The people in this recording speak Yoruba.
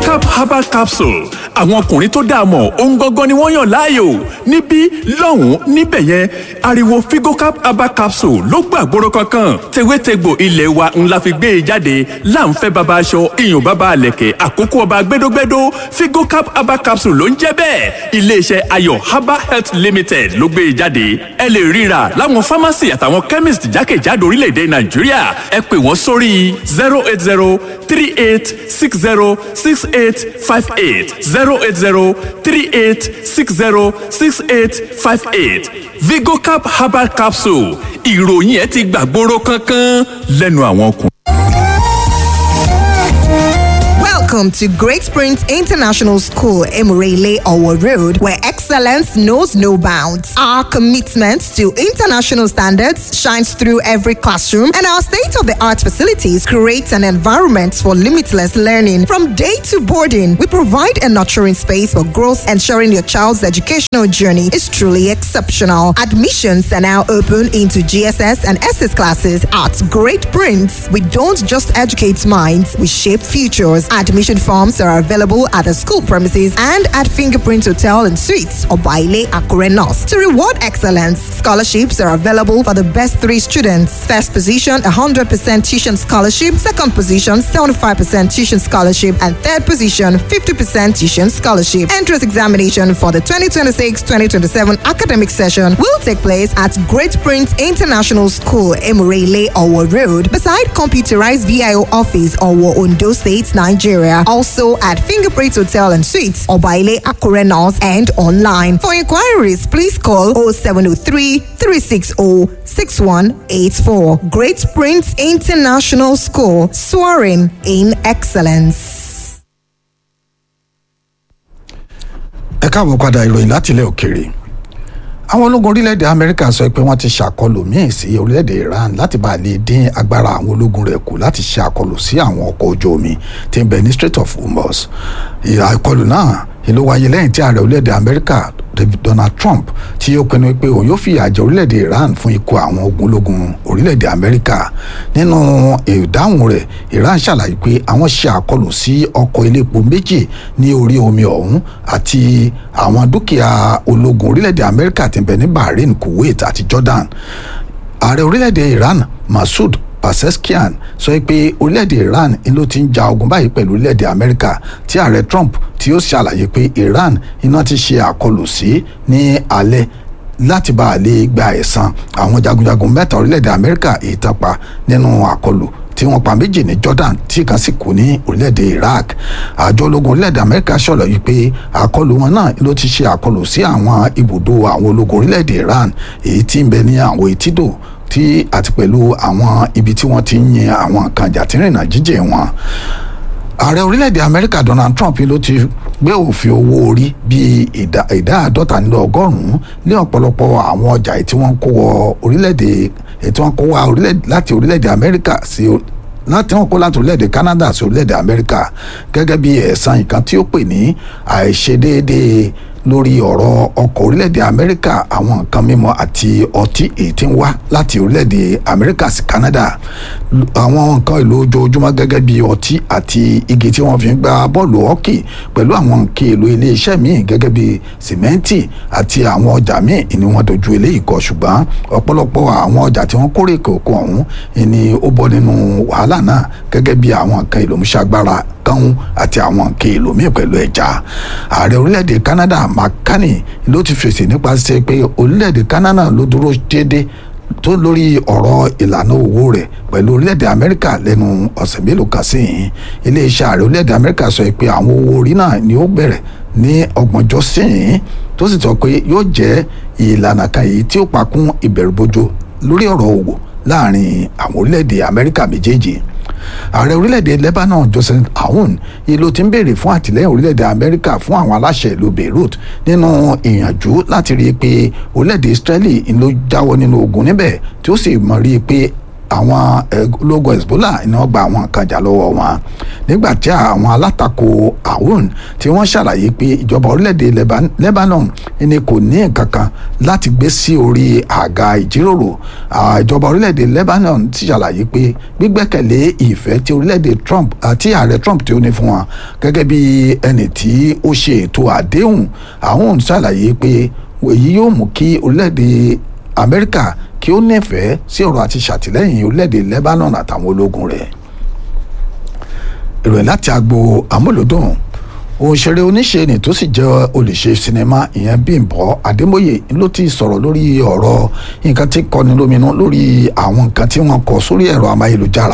vigocap herbal capsule àwọn ọkùnrin tó dáa mọ̀ ohun gangan ni wọ́n yàn láàyò níbí lọ́hùn-ún níbẹ̀ yẹn ariwo vigocap herbal capsule ló gbàgbóró kankan tewétegbò ilé wa ńlá fi gbé e jáde láǹfẹ́ baba aṣọ iyùn baba àlẹ̀kẹ̀ àkókò ọba gbẹdógbẹdó vigocap herbal capsule ló ń jẹ́ bẹ́ẹ̀ iléeṣẹ́ ayọ̀ herbal health limited ló gbé e jáde ẹ lè ríra láwọn pharmacy àtàwọn chemist jákèjádò orílẹ̀-èdè nàìjíríà ẹ pè wọ́n sórí zero eight zero three eight six zero six eight five eight zero eight zero three eight six zero six eight five eight vigocap herbal capsule ìròyìn ẹ ti gbàgbóró kankan lẹ́nu àwọn ọkùnrin. Welcome to Great Springs International School, Emirele Owo Road, where excellence knows no bounds. Our commitment to international standards shines through every classroom, and our state of the art facilities create an environment for limitless learning. From day to boarding, we provide a nurturing space for growth, ensuring your child's educational journey is truly exceptional. Admissions are now open into GSS and SS classes at Great Prince. We don't just educate minds, we shape futures. Admission forms are available at the school premises and at Fingerprint Hotel and Suites or Baile Akure North. To reward excellence, scholarships are available for the best three students. First position, 100% tuition scholarship. Second position, 75% tuition scholarship. And third position, 50% tuition scholarship. Entrance examination for the 2026-2027 academic session will take place at Great Prince International School, Emirele, Owo Road, beside computerized VIO office, Owo, Ondo State, Nigeria. Also at Fingerprint Hotel and Suites, Obaile Akure North, and online. For inquiries, please call 0703 360 6184. Great Prince International School, soaring in excellence. ẹ káàbọ̀ padà ìròyìn láti ilẹ̀ òkèèrè àwọn ológun orílẹ̀-èdè amẹ́ríkà sọ pé wọ́n ti ṣàkọlù míì sí orílẹ̀-èdè iran láti bá lè dín agbára àwọn ológun rẹ̀ kù láti ṣe àkọlù sí àwọn ọkọ̀ ojú omi tí ń bẹ ní strait of hormuz ìkọlù náà ló wáyé lẹ́yìn tí ààrẹ orílẹ̀-èdè amẹ́ríkà donald trump tí ó pinnu pé òun yóò fìyà jẹ orílẹ̀-èdè iran fún ikú àwọn ogun ológun orílẹ̀-èdè amẹ́ríkà nínú ìdáhùn rẹ̀ iran ṣàlàyé pé àwọn ṣe àkọlù sí ọkọ̀ iléepo méjì ní orí omi ọ̀hún àti àwọn dúkìá ológun orílẹ̀-èdè amẹ́ríkà tí ń bẹ ní bahrain kuwait àti jordan ààrẹ orílẹ̀-èdè iran masoud Paseskian sọ pé orílẹ̀-èdè Iran ló ti ń ja ogun báyìí pẹ̀lú orílẹ̀-èdè Amẹ́ríkà tí ààrẹ Trump tí ó ṣàlàyé pé Iran iná ti ṣe àkọlù sí ní alẹ́ láti bá a lè gba ẹ̀san àwọn jagunjagun mẹ́ta orílẹ̀-èdè Amẹ́ríkà ìtàpá nínú àkọlù tí wọ́n pa méjì ní Jordan tí kan sì kú ní orílẹ̀-èdè Iraq àjọ ológun orílẹ̀-èdè Amẹ́ríkà ṣọ̀lọ̀ yìí pé àkọlù wọn náà ló ti ṣe àkọlù sí àwọn ibùdó àwọn ológun orílẹ̀-èdè Iran èyí tí ń bẹ ní àwọn etídò tí àti pẹ̀lú àwọn ibi tí wọ́n ti ń yin àwọn nǹkan jàtìrìnà jíjẹ wọn ààrẹ orílẹ̀-èdè amẹ́ríkà donald trump ló ti gbé òfin owó orí bíi ìdá ìdá àádọ́ta nínú ọgọ́rùn-ún ní ọ̀pọ̀lọpọ̀ àwọn ọjà tí wọ́n kó wọ orílẹ̀-èdè tí wọ́n kó wá láti orílẹ̀-èdè amẹ́ríkà sí láti wọn kó láti orílẹ̀-èdè canada sí orílẹ̀-èdè amẹ́ríkà gẹ́gẹ́ bí ẹ̀san nǹkan tí ó pè ní àìṣedéédéé lórí ọ̀rọ̀ ọkọ̀ orílẹ̀-èdè amẹ́ríkà àwọn nǹkan mímọ́ àti ọtí èyí tí ń wá láti orílẹ̀-èdè amẹ́ríkà sí canada àwọn nǹkan èlò ojoojúmọ́ gẹ́gẹ́ bí ọtí àti igi tí wọ́n fi ń gba bọ́ọ̀lù hockey pẹ̀lú àwọn nǹkan èlò iléeṣẹ́ míì gẹ́gẹ́ bí sìmẹ́ǹtì àti àwọn ọjà míì ni wọ́n dojú eléyìí kọ ṣùgbọ́n ọ̀pọ̀lọpọ̀ àwọn ọjà tí wọ́n kórè kòkó ọ̀hún ni ó bọ́ nínú wàhálà náà gẹ́gẹ́ bí àwọn nǹkan èlò mùsàgbára kánún àti àwọn nǹkan èlò míì pẹ̀lú ẹja ààrẹ orílẹ̀-èdè canada makani ló ti fèsì nípasẹ̀ pé orílẹ̀-èdè canada ló dúró déédéé tó lórí ọ̀rọ̀ ìlànà owó rẹ̀ pẹ̀lú orílẹ̀-èdè amẹ́ríkà lẹ́nu ọ̀sẹ̀ mélòó kan sí yìí iléeṣẹ́ ààrẹ orílẹ̀-èdè amẹ́ríkà sọ pé àwọn owó orí náà ni ó bẹ̀rẹ̀ ní ọgbọ̀njọ́ sí yìí tó sì sọ pé yóò jẹ́ ìlànà kan yìí tí ó pakún ìbẹ̀rùbojo lórí ọ̀rọ̀ òwò láàrin àwọn orílẹ̀-èdè amẹ́ríkà méjèèjì ààrẹ orílẹ̀-èdè lebanon joseph aoun ìlú ti ń béèrè fún àtìlẹ́yìn orílẹ̀-èdè amẹ́ríkà fún àwọn aláṣẹ ìlú beirut nínú ìyànjú láti rí i pé orílẹ̀-èdè israeli ló jáwọ́ nínú ogun níbẹ̀ tí ó sì mọ̀ rí i pé àwọn ológun hezbollah iná gba àwọn nǹkan jà lọ́wọ́ wọn nígbà tí àwọn alátakò aoun tí wọ́n ṣàlàyé pé ìjọba orílẹ̀-èdè lebanon ni kò ní nǹkan kan láti gbé sí orí àga ìjíròrò ìjọba orílẹ̀-èdè lebanon ti ṣàlàyé pé gbígbẹ́kẹ̀lé ìfẹ́ tí orílẹ̀-èdè trump àti ààrẹ trump tí ó ní fún wọn gẹ́gẹ́ bí ẹni tí ó ṣe ètò àdéhùn aoun ṣàlàyé pé èyí yóò mú kí orílẹ̀-èdè amẹ́ríkà kí ó nífẹ̀ẹ́ sí ọ̀rọ̀ àti ṣàtìlẹ́yìn orílẹ̀-èdè lebanon àtàwọn ológun rẹ̀ ìròyìn láti agbo amúlòdùn òṣèré oníṣe ni tó sì jẹ́ olùṣe sinimá ìyẹn Bímbọ́ Adémọ́yè ló ti sọ̀rọ̀ lórí ọ̀rọ̀ nǹkan tí kọni lóminú lórí àwọn nǹkan tí wọ́n kọ sórí ẹ̀rọ amáyélujára